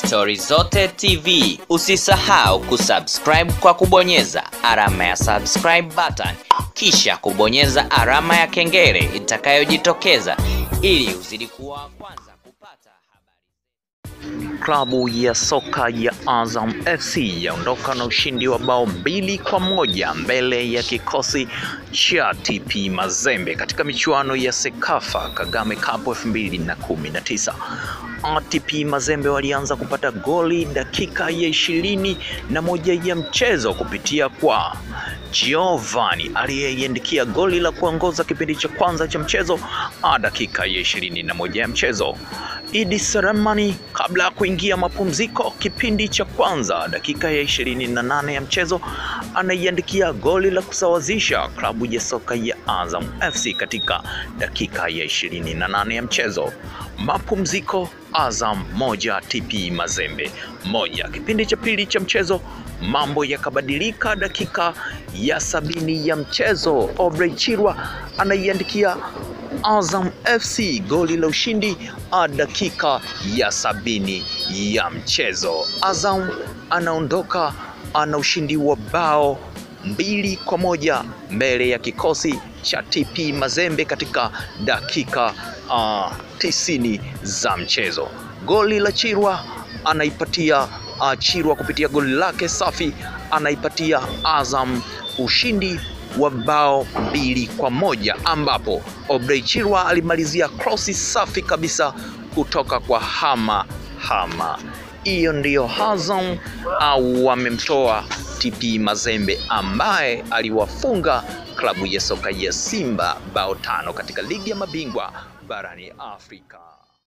Stori Zote TV. Usisahau kusubscribe kwa kubonyeza alama ya subscribe button, kisha kubonyeza alama ya kengele itakayojitokeza ili uzidi kuwa wa kwanza kupata habari. Klabu ya soka ya Azam FC yaondoka na ushindi wa bao mbili kwa moja mbele ya kikosi cha TP Mazembe katika michuano ya Sekafa Kagame Cup 2019. TP Mazembe walianza kupata goli dakika ya ishirini na moja ya mchezo kupitia kwa Giovanni aliyeiandikia goli la kuongoza kipindi cha kwanza cha mchezo a dakika ya ishirini na moja ya mchezo. Idi Selemani kabla ya kuingia mapumziko kipindi cha kwanza dakika ya ishirini na nane ya mchezo anaiandikia goli la kusawazisha klabu ya soka ya Azam FC katika dakika ya ishirini na nane ya mchezo. Mapumziko Azam moja TP Mazembe moja. Kipindi cha pili cha mchezo mambo yakabadilika. Dakika ya sabini ya mchezo Obrey Chirwa anaiandikia Azam FC goli la ushindi a dakika ya sabini ya mchezo. Azam anaondoka ana ushindi wa bao mbili kwa moja mbele ya kikosi cha TP Mazembe katika dakika uh, tisini za mchezo. Goli la Chirwa anaipatia uh, Chirwa kupitia goli lake safi anaipatia Azam ushindi wa bao mbili kwa moja ambapo Obrey Chirwa alimalizia krosi safi kabisa kutoka kwa Hama Hama. Hiyo ndiyo Azam au wamemtoa TP Mazembe ambaye aliwafunga klabu ya soka ya Simba bao tano katika ligi ya mabingwa barani Afrika.